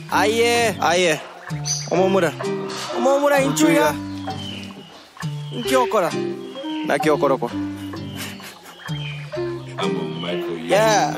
aye aye omomura omomura inchuya nkiokora nakiokoroko Yeah.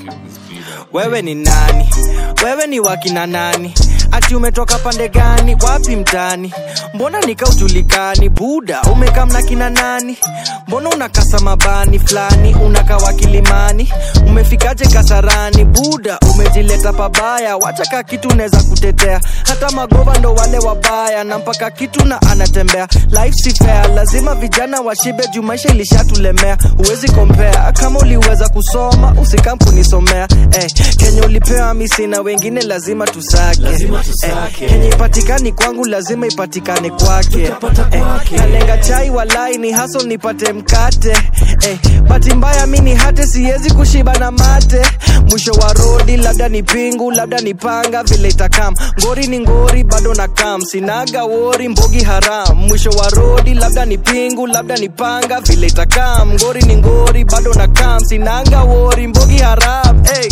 wewe ni nani wewe ni wakina nani ati umetoka pande gani wapi mtani mbona nikaujulikani buda umekamna kina nani mbona unakasa mabani fulani unakawa kilimani umefikaje kasarani buda umejileta pabaya wacha ka kitu unaweza kutetea hata magova ndo wale wabaya na mpaka kitu na anatembea life si fair lazima vijana washibe juu maisha ilishatulemea huwezi kompea kama uliweza kusoma usikam kunisomea eh, kenye ulipewa misi na wengine lazima tusake, Lazima tusake. Eh, kenye ipatikani kwangu lazima ipatikane kwake Tutapata kwake. nalenga chai walai ni haso nipate mkate eh, bati mbaya mi ni hate siwezi kushiba na mate mwisho wa rodi labda ni pingu labda ni panga vile itakam ngori ni ngori bado na kam sinaga wori mbogi haram mwisho wa rodi labda ni pingu labda ni panga vile itakam ngori ni ngori bado na kam sinaga wori mbogi haram hey.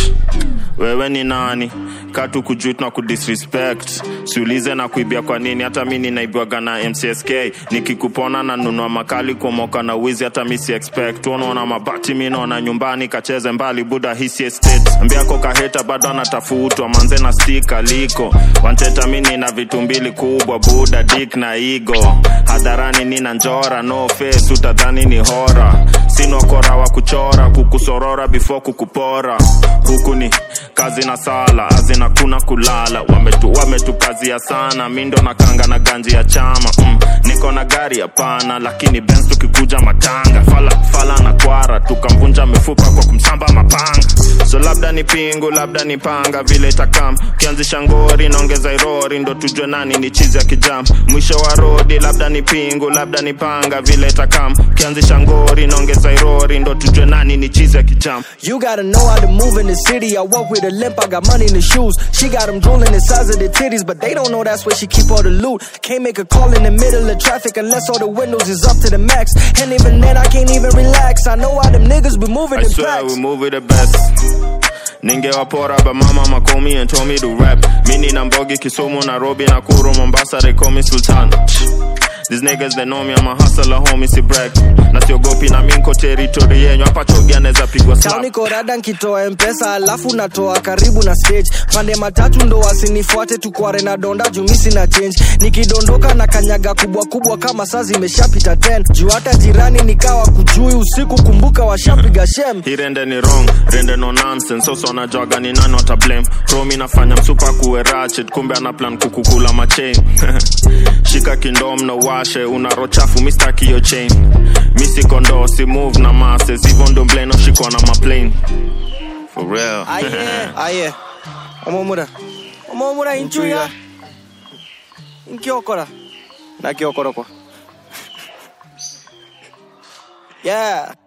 wewe ni nani katu kujut na kudisrespect siulize na kuibia kwa nini hata mi ninaibwaga na mcsk nikikupona na nunua makali kumoka na wizi hata mi si expect unaona mabati mi naona nyumbani kacheze mbali buda hisi estate mbiako kaheta bado anatafutwa manze na stika liko wanteta mi nina vitu mbili kubwa buda dik na igo hadharani nina njora no face utadhani ni hora sinokora wa kuchora kukusorora before kukupora huku ni kazi na sala azina kuna kulala wametu wametukazia sana mindo na kanga na ganji ya chama mm, niko na gari hapana lakini bens tukikuja matanga fala, fala na kwara tukamvunja mifupa kwa kumsamba mapanga so labda ni pingu labda ni panga vile itakam ukianzisha ngori naongeza irori ndo tujue nani ni chizi ya kijam mwisho wa rodi labda ni pingu labda ni panga vile itakam ukianzisha ngori naongeza irori ndo tujue nani ni chizi ya kijam You gotta know how to move in the city. I walk with a limp, I got money in the shoes. She got them drooling the size of the titties, but they don't know that's where she keep all the loot. Can't make a call in the middle of traffic unless all the windows is up to the max. And even then, I can't even relax. I know how them niggas be moving I in swear packs. we move with the best ningewapora but mama makomi and told me to rap mini na mbogi kisumu nairobi nakuru mombasa they call me sultan These niggas they know me I'm a hustler homie si brag na siogopi na minko territory yenyu hapa chogia naweza pigwa Town slap niko rada nkitoa mpesa alafu natoa karibu na stage pande matatu ndo wasinifuate tukware na donda jumisi na change nikidondoka na kanyaga kubwa kubwa kama saa zimeshapita 10 juu hata jirani nikawa kujui usiku kumbuka washapiga shem hii rende ni wrong rende no nonsense soso anajwaga ni nani wata blame romi nafanya msupa kuwe ratchet kumbe ana plan kukukula machain shika kindom na washe unaro chafu mistaki yo chain misi kondo si move na masses hivyo ndo mbleno shikwa na maplane for real aye aye omomura omomura inchuya nkiokora nakiokoroko yeah